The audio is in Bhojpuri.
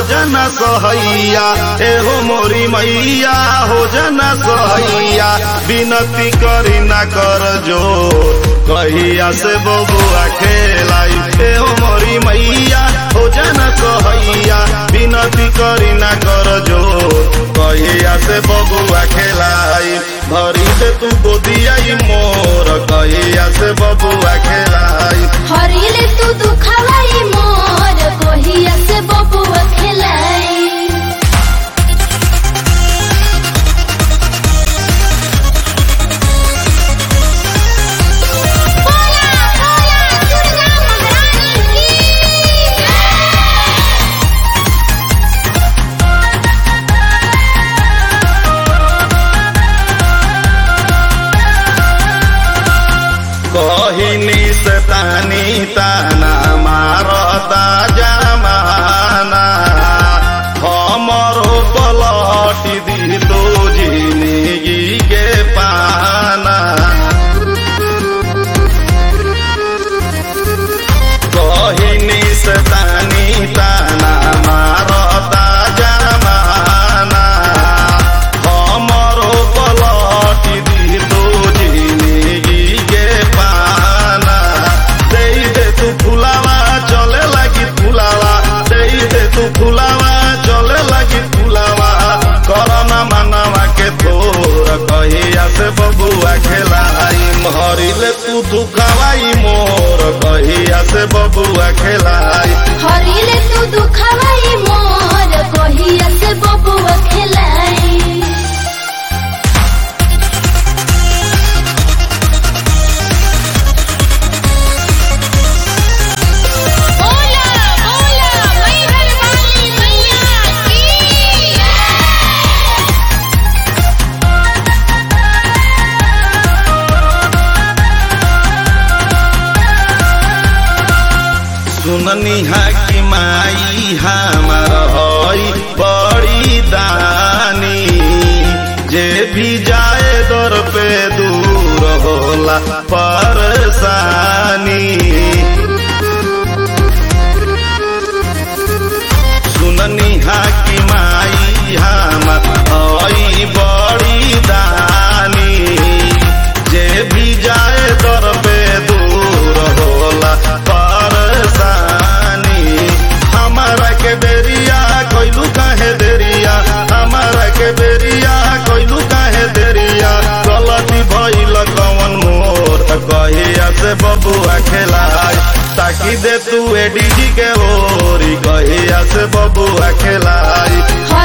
जाना सहैया एहो मोरी मैया हो जाना सहैया विनती करी ना कर जो कहिया से बबुआ खेलाई एहो मोरी मैया हो जाना सहैया विनती करी ना कर जो कहिया से बबुआ खेलाई भरी से तू गोदिया मोर कहिया से बबुआ खेलाई हरिले तू दुखवाई मोर कोहिया से बबुआ खेलाई बोला बोला दुर्गा महारानी की कहिनी से तानी ताना मारता जमाना हमरो पलटी दी तो जिंदगी के पाना कहिनी से तानी ताना मारता जमाना हमरो पलटी दी तो जिंदगी के पाना दे दे तू फुलावा चले लगी फुलावा दे दे तू फुलावा चले लगी फुलावा करना मनवा के तोर कहिया से बबुआ खेलाई हरिले तू दुखावाई मोर कहिया से बबुआ खेलाई हरिले तू दुखवाई मोर कोहिया से बबुआ खेलाई बोला बोला मैहर वाली मैया की सुननी हा कि माई हमार हई बड़ी दानी जे भी जाए दर पे दूर होला परेशानी सुननी हा कि माई हमार हई बड़ी दानी जे भी जाए दर पे दूर होला परेशानी हमारा के बेरिया कोइलू काहे देरिया हमारा के बेरिया कोइलू काहे देरिया गलती भइल कवन मोर त कहिया से बबुआ खेलाई ताकि दे तू एडीजी के ओरी कहिया से बबुआ खेलाई